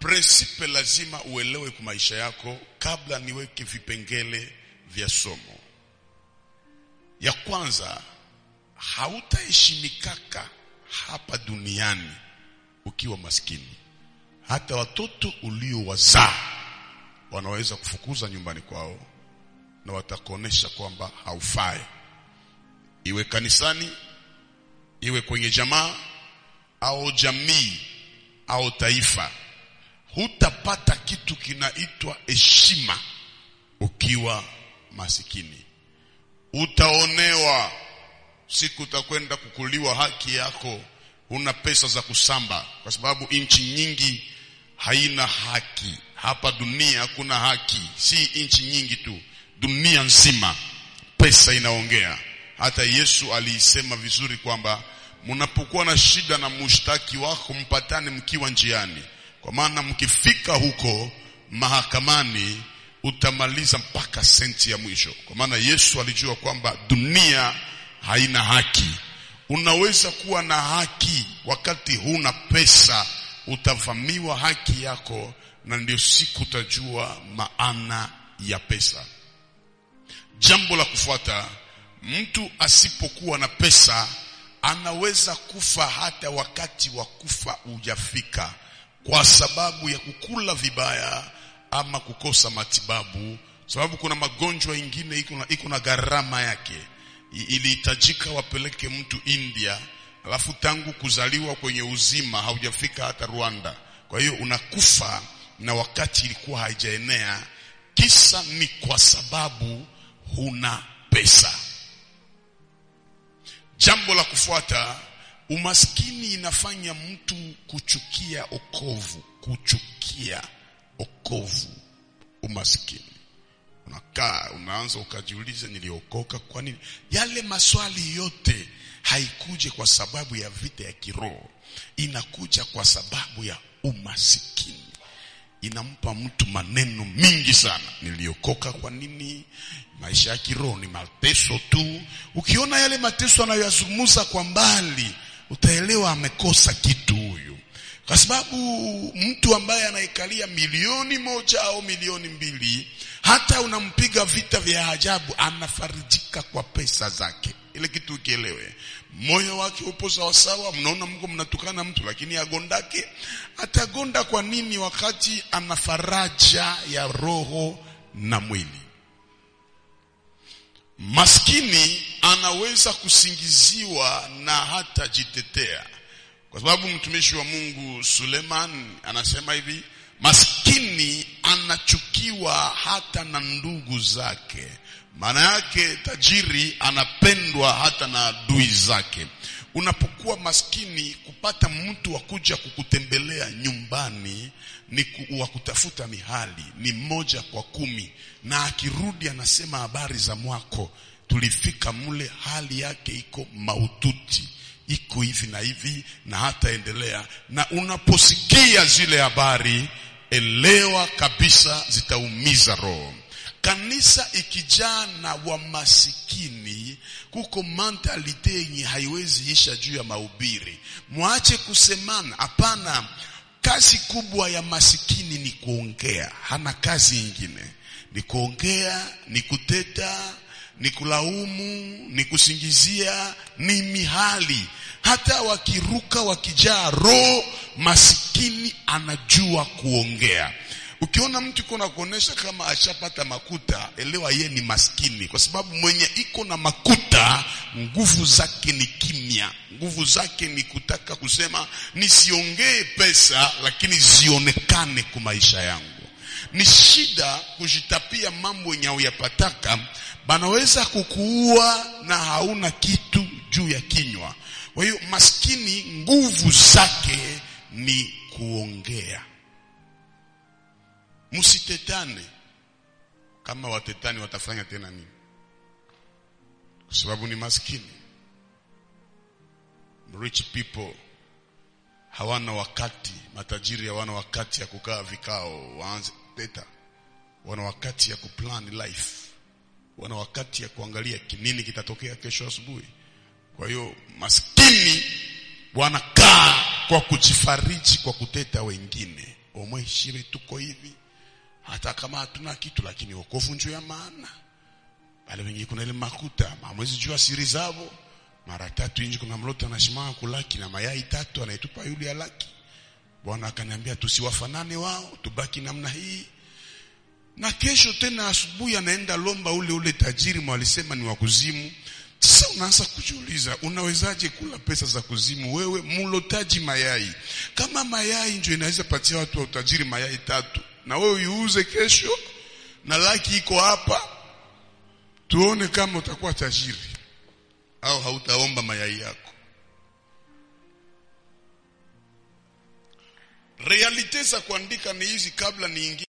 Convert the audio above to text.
prinsipe lazima uelewe kwa maisha yako kabla niweke vipengele vya somo. Ya kwanza, hautaheshimikaka hapa duniani ukiwa maskini. Hata watoto uliowazaa wanaweza kufukuza nyumbani kwao na watakuonesha kwamba haufai, iwe kanisani, iwe kwenye jamaa au jamii au taifa. Hutapata kitu kinaitwa heshima ukiwa masikini. Utaonewa siku utakwenda kukuliwa haki yako, huna pesa za kusamba, kwa sababu nchi nyingi haina haki. Hapa dunia hakuna haki, si nchi nyingi tu, dunia nzima pesa inaongea. Hata Yesu aliisema vizuri kwamba mnapokuwa na shida na mushtaki wako mpatane mkiwa njiani, kwa maana mkifika huko mahakamani utamaliza mpaka senti ya mwisho, kwa maana Yesu alijua kwamba dunia haina haki. Unaweza kuwa na haki wakati huna pesa, utavamiwa haki yako, na ndio siku utajua maana ya pesa. Jambo la kufuata, mtu asipokuwa na pesa anaweza kufa hata wakati wa kufa hujafika, kwa sababu ya kukula vibaya ama kukosa matibabu, sababu kuna magonjwa ingine iko na, iko na gharama yake. Ilihitajika wapeleke mtu India, alafu tangu kuzaliwa kwenye uzima haujafika hata Rwanda. Kwa hiyo unakufa na wakati ilikuwa haijaenea. Kisa ni kwa sababu huna pesa. Jambo la kufuata, umaskini inafanya mtu kuchukia okovu, kuchukia okovu. Umaskini unakaa unaanza ukajiuliza, niliokoka kwa nini? Yale maswali yote haikuje kwa sababu ya vita ya kiroho, inakuja kwa sababu ya umasikini. Inampa mtu maneno mingi sana, niliokoka kwa nini? Maisha ya kiroho ni mateso tu. Ukiona yale mateso anayoyazungumza kwa mbali, utaelewa amekosa kitu huyu, kwa sababu mtu ambaye anaikalia milioni moja au milioni mbili, hata unampiga vita vya ajabu, anafarijika kwa pesa zake. Ile kitu ukielewe, moyo wake upo sawasawa. Mnaona mko mnatukana mtu, lakini agondake atagonda kwa nini? Wakati ana faraja ya roho na mwili. Maskini anaweza kusingiziwa na hata jitetea, kwa sababu mtumishi wa Mungu Suleiman anasema hivi, maskini anachukiwa hata na ndugu zake. Maana yake tajiri anapendwa hata na adui zake. Unapokuwa maskini, kupata mtu wa kuja kukutembelea nyumbani ni wa kutafuta mihali, ni mmoja kwa kumi, na akirudi anasema habari za mwako, tulifika mle, hali yake iko maututi, iko hivi na hivi, na hata endelea. Na unaposikia zile habari, elewa kabisa zitaumiza roho. Kanisa ikijaa na wamasikini, kuko mentalite yenye haiwezi isha juu ya mahubiri. Mwache kusemana, hapana. Kazi kubwa ya masikini ni kuongea, hana kazi ingine, ni kuongea, ni kuteta, ni kulaumu, ni kusingizia, ni mihali. Hata wakiruka wakijaa roho, masikini anajua kuongea. Ukiona mtu iko na kuonesha kama ashapata makuta, elewa ye ni maskini, kwa sababu mwenye iko na makuta nguvu zake ni kimya. Nguvu zake ni kutaka kusema nisiongee pesa, lakini zionekane kwa maisha yangu. Ni shida kujitapia mambo yenye uyapataka, banaweza kukuua na hauna kitu juu ya kinywa. Kwa hiyo maskini nguvu zake ni kuongea. Msitetane. Kama watetani watafanya tena nini? Kwa sababu ni maskini. Rich people hawana wakati, matajiri hawana wakati ya kukaa vikao waanze teta. Wana wakati ya kuplan life, wana wakati ya kuangalia nini kitatokea kesho asubuhi. Kwa hiyo maskini wanakaa kwa kujifariji kwa kuteta wengine omwe shibe tuko hivi hata kama hatuna kitu lakini wokovu njo ya maana wale wenye kuna ile makuta mamwezi jua siri zao mara tatu inji kuna mloto anashimama kulaki na mayai tatu anaitupa yule alaki bwana akaniambia tusiwafanane wao tubaki namna hii na kesho tena asubuhi anaenda lomba ule ule tajiri mwalisema ni wa kuzimu sasa unaanza kujiuliza unawezaje kula pesa za kuzimu wewe mlotaji mayai kama mayai ndio inaweza patia watu wa utajiri mayai tatu na wewe iuze kesho na laki iko hapa tuone kama utakuwa tajiri au hautaomba mayai yako realite za kuandika ni hizi kabla niingie